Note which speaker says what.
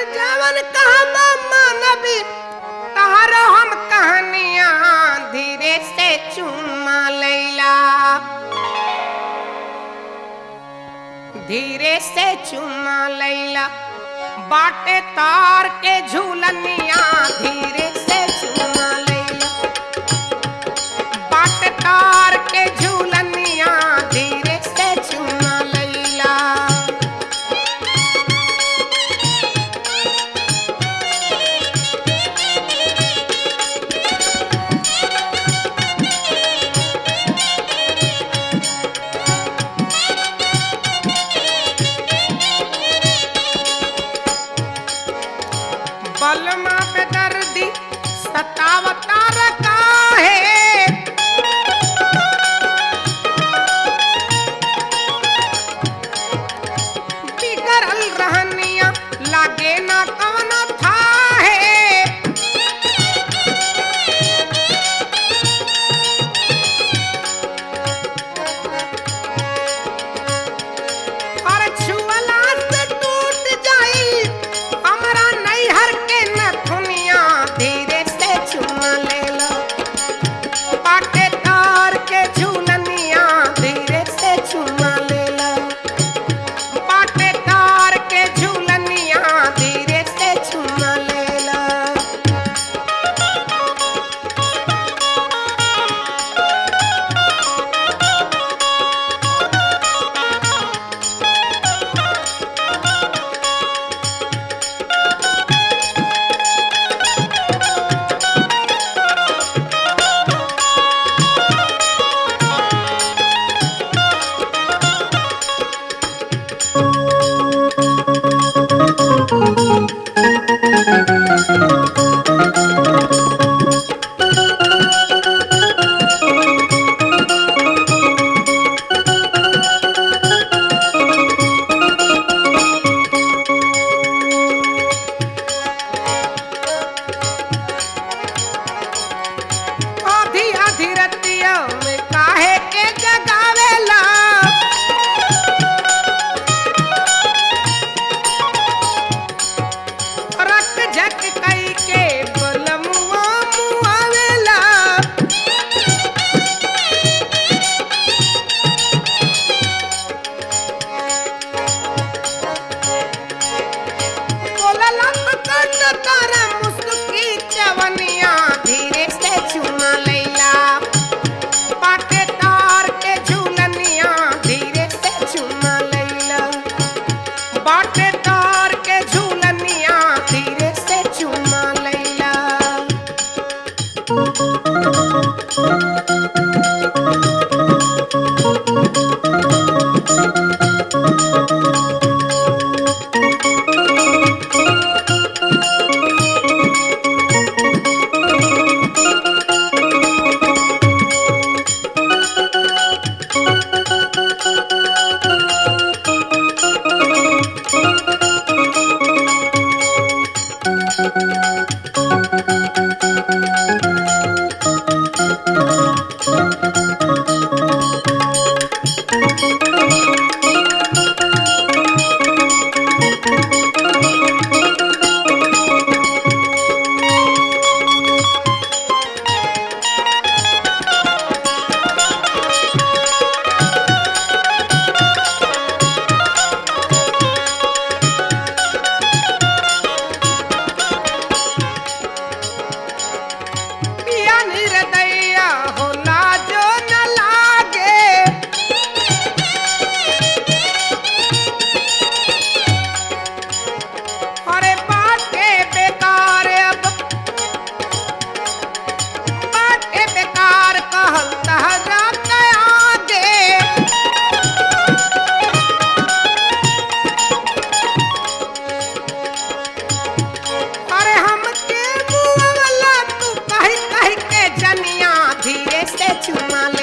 Speaker 1: जवन कहबा मानबी तहरो हम कहानियां धीरे से चुमा लैला धीरे से चुमा लैला बाटे तार के झूलनिया धीरे से चुमा लैला बाटे तार के झूलनिया धीरे से चुमा लैला बलमा पे दर्दी सतावता रखा है बिगड़ल रहनिया लागे ना कवन था है और छुअला से टूट जाई हमरा नैहर के नथुनिया धीरे से चुमा लेला पाटे तार के झूलनिया धीरे से चुमा लेला पाटे तार के झूलनिया धीरे से चुमा लेला आधी आधी रतिया में काहे के जगावेला रत झक कई के बलमुआ मुआवेला बोलला तो कट तारा मुस्की चवनिया धीरे से चुमा लैला पाटे तार के झूलनिया धीरे से चुमा लैला बाटे तार के झूलनिया धीरे से चुमा लैला पिया निर्दया होला जो न लागे अरे बाटे बेकार अब बाटे बेकार कहल तहरा आगे अरे हमके मुआवला तू कही कही के जनिया धीरे से चुमा